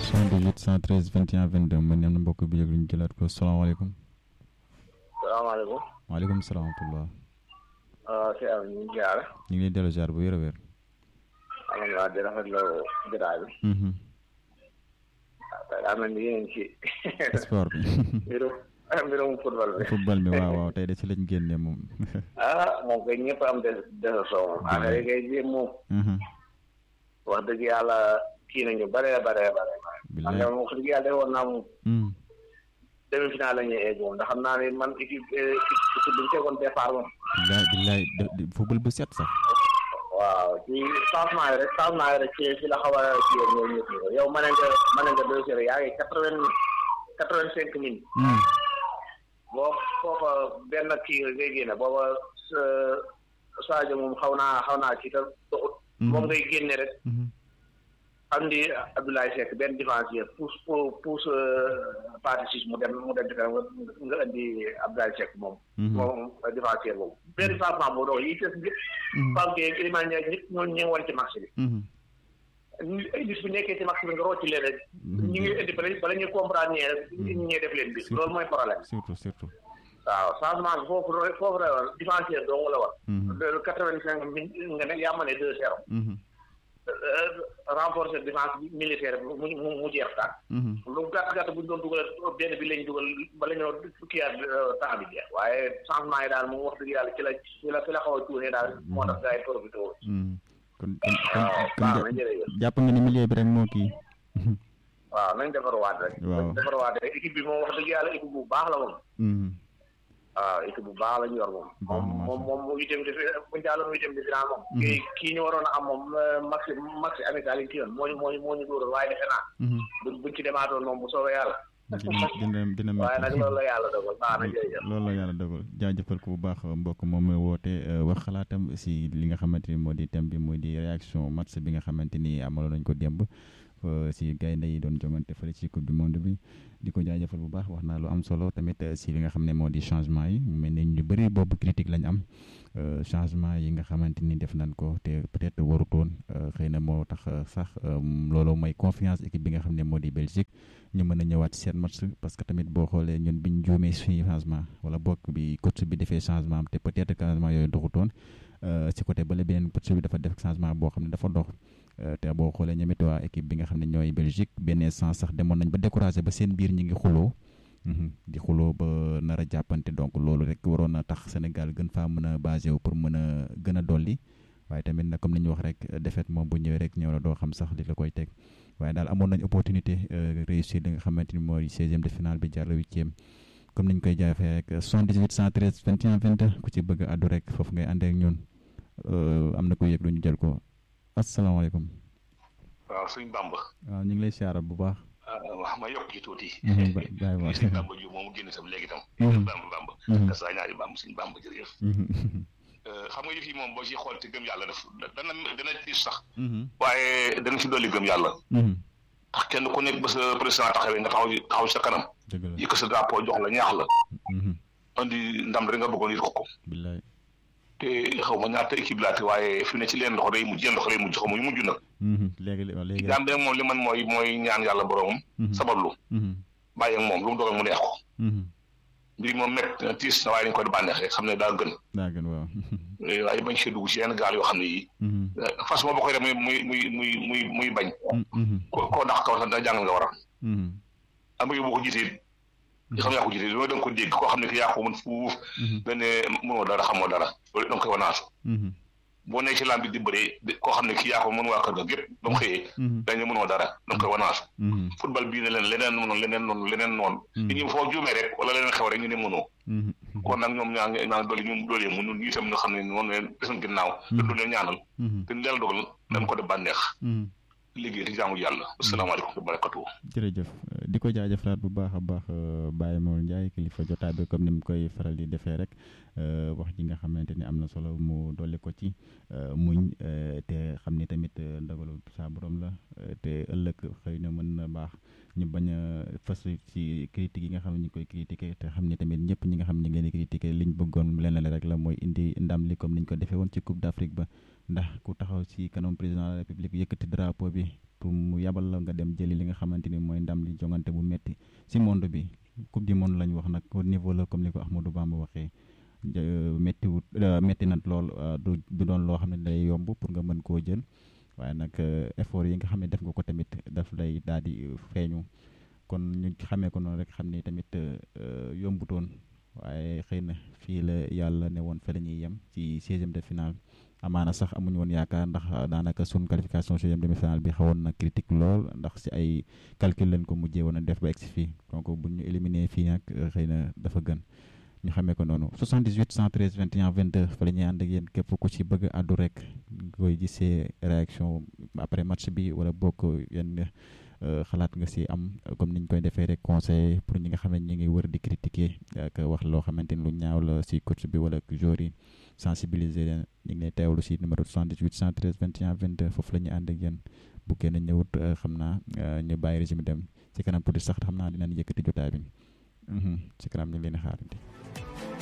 78 113 21 22 man am na mbokk bi yëg lu ñu jëlaat ko salaamaaleykum. salaamaaleykum. waaleykum salaam wa rahmatulah. waaw si am ñu ngi ziar. ñu ngi lay dellu ziar bu wér a wér. alhamdulilah di rafetlu jotaay bi. waaw daa mel ni yéen ci. sport bi. mbirum mbirum football bi. football bi waaw waaw tey de ci lañ génne moom. ah moom kay ñëpp am des des soo moom. affaire yi kay jéem moom. wax dëgg yàlla kii nañu bare bare bare. bilaay xam nga moom wax dëgg yàlla defoon naa moom. demi final la ñuy egg moom ndax xam naa ne man équipe équipe bi ñu tegoon départ moom. bilaay bilaay de- football bu set sax. waaw ci changement yi rek changement yi rek ci ci la xaw a kii ak ñoom ñëpp yow mën nga mën nga deux zéro yaa ngi quatre vingt quatre vingt cinq minutes. boo foofa benn kii ngay génne booba Sadio moom xaw naa xaw naa kii te doxut. moom ngay génne rek. xam ni Abdoulaye Seck benn défenseur pousse pour pousse partie six mu dem mu dem ci kanam nga indi Abdoulaye Seck moom. moom défenseur boobu. benn changement boobu dox yi des ñëpp. Pape Gueye ak Iliman Ndiaye ñëpp ñoo ñu ngi woon ci match bi. ay bis bu nekkee ci match bi nga rocci leen rek. ñu ngi indi bala bala ñuy comprendre ñee rek ñu ñee def leen bi loolu mooy problème. surtout surtout. waaw changement bi foofu foofu la woon défenseur dong la woon. loolu quatre vingt cinq mille nga ne yaa ma ne deux zéro. renforcer défense militaire mu mu mu jeex daal. lu gàtt gàtt bu ñu doon dugal benn bi lañ dugal bala ñoo fukkiyaat temps bi jeex waaye changement yi daal moom wax dëgg yàlla ci la ci la ci la xaw a tuune daal moo tax gars yi profité wu. kon kon waaw kon baax na kon jërëjëf. jàpp nga ni milieu bi rek moo kii. waaw nañ defarwaat rek. waaw nañ defarwaat rek équipe bi moom wax dëgg yàlla équipe bu baax la moom. waaw équipe bu baax la ñu yor moom. Baax na moom moom moom mu itam di bu ñu jàlloon mu itam di final moom. kii kii ñu waroon a am moom maxi maxi amical yi ci yoon moo ñu moo ñu moo ñu dóoroon waaye defe naa. buñ buñ ci demaatoon moom bu soobee yàlla. dina dina dina waaye nag métti. loolu la yàlla dogal baax na jërëjëf. loolu la yàlla dogal jaajëfal ko bu baax mbokk moom mooy woote wax xalaatam si li nga xamante ni moo di thème bi mooy di réaction match bi nga xamante ni amaloon nañ ko démb euh, si gaynde yi doon jongante fële ci coupe du monde bi di ko jaajëfal bu baax wax naa lu am solo tamit euh, si li nga xam ne moo di changement yi mu mel ne ñu bëri boobu critique lañ am euh, changement yi nga xamante ni def nañ ko te peut-être warutoon euh, xëy na moo tax euh, sax euh, loolu mooy confiance équipe bi nga xam ne moo di Belgique ñu mën a ñëwaat ci seen match parce que tamit boo xoolee ñun biñ juumee suñuy changement wala bokk bi coach bi defee changement am te peut-être changement yooyu doxutoon euh, ci côté bële beneen coach bi dafa def changement boo xam ne dafa dox euh, te boo xoolee ñamit waa équipe bi nga xam ne ñooy Belgique benn sens sax demoon nañ ba découragé ba seen biir ñi ngi xuloo mhm, di xuloo ba nar a jàppante donc loolu rek waroon na tax Sénégal gën faa mën a basé wu pour mën a gën a dolli waaye tamit nag comme ni ñu wax rek défaite moom bu ñëwee rek ñëw la doo xam sax li la koy teg waaye daal amoon nañ opportunité euh, réussir li nga xamante ni mooy seizième de finale bi jàll huitième comme niñ koy jaafee rek 78 113 21 22 ku ci bëgg a addu rek foofu ngay àndee ak ñun euh, am na ko yëg lu ñu jël ko asalaamaaleykum waaw suñ bàmb waaw ñu ngi lay siyaara bu baax. wax ma yokk ci tuuti Mhm, ba- bàyyi ma. suñ bàmb ju moomu génn sam léegi tam Mhm. bàmb bàmb Mhm. te saa ñaari bàmb suñ bàmb jërëjëf Mhm, Euh, xam nga yëf yi moom boo ci xool te gëm yàlla daf dana dana tiis sax mhm, waaye dana ci dolli gëm yàlla mhm. ndax kenn ku nekk ba sa président taxawee nga taxaw taxaw sa kanam dëgg la. yëkk sa drapeau jox la ñaax la Mhm, andi ndam rek nga bëggoon yit ko ko billaay. te xaw ma ñaata équipe laate waaye fi ne ci leen ndox day mujj yeen ndox day mujj xaw ma yu mujj nag Mhm, léegi léegi. jaam bi nag moom li man mooy mooy ñaan yàlla boromam Mhm. sabablu Mhm, bàyyi ak moom lu mu dogal mu neex ko mhm. mbir moom mett na tiis na waaye dañ koy bànneex rek xam ne daa gën daa gën waaw. Eh, waaye bañ see dugg ci yenn gaal yoo xam ne yii Mhm, fas moo ba koy def muy muy muy muy muy muy bañ mhm, ko koo ndax kaw sax da jàng nga war a mhm, am nga boo ko jiitee nga xam ne yaa ko jiitee loolu da nga ko dégg koo xam ne ki yaa ko mën fuuf mhm, nga ne mënoo dara xamoo dara loolu da nga koy wanaasu mhm, boo nekk ci lamb bi di bëree di- koo xam ne ki yaa ko mën waa kër ga gépp ba mu xëyee mhm, dañ ne mënoo dara da nga koy wanaasu mhm, football bii ne leen leneen noonu leneen noonu leneen noonu Mhm. nit ñi foo juumee rek wala leneen xew rek ñu ne mënoo mhm, kon nag ñoom ñaa ngi ñaa ngi dolli ñu doolee mu ñun itam ñu xam ne noonu leen desuñ ginnaaw te du leen ñaanal mhm, te ndel dogal dañ ko def bànneex mhm. liggéey di jaamu yàlla asalaamaaleykum wa barakatuh jërëjëf euh, di ko jaajëfalaat bu baax a baax euh, Baye Mor Ndiaye kilifa jotaay bi comme ni mu koy faral di defee rek euh, wax ji nga xamante ni am na solo mu dolli ko ci euh, muñ euh, te xam ni tamit euh, ndogalu saa borom la euh, te ëllëg xëy na mën na baax ñu bañ a fas ci critique yi nga xam ne ñu ngi koy critiquer te xam ni tamit ñëpp ñi nga xam ne ñu ngi leen di critiquer liñ bëggoon lenn la rek la mooy indi ndam li comme niñ ko defee woon ci Coupe d'Afrique ba ndax ku taxaw ci kanam président de la République yëkkati drapeau bi pour mu yabal la nga dem jëli li nga xamante ni mooy ndam li jongante bu metti si monde bi coupe du monde lañ wax nag au niveau la comme ni ko Ahmadou Bamba waxee métti wut métti nag lool du du doon loo xam ne day yomb pour nga mën koo jël waaye nag effort yi nga xam ne def nga ko tamit daf lay daal di feeñu kon ñu xamee ko noonu rek xam ni tamit yombutoon waaye xëy na fii la yàlla ne woon fa la ñuy yem ci seizième de finale amaana sax amuñu woon yaakaar ndax daanaka sun qualification seizième demi finale bi xawoon na critique lool ndax si ay calcul lañ ko mujjee woon a def ba egsi fii donc bu ñu éliminer fii nag xëy na dafa gën ñu xamee ko noonu 78 113 21 22 fa la ñuy ànd ak yéen képp ku ci bëgg àddu rek nga koy gisee réaction après match bi wala bokk yenn xalaat nga si am comme niñ koy defee rek conseil pour ñi nga xam ne ñi ngi wër di critiquer ak wax loo xamante ni lu ñaaw la si coach bi wala joueur yi sensibiliser leen ñu ngi lay teewlu si numéro 78 113 21 22 foofu la ñu ànd ak yéen bu kenn ñëwut xam naa ñu bàyyi régime dem si kanam tuuti sax xam naa dinañ yëkkati jotaay bi si kanam ñu ngi leen di xaarandi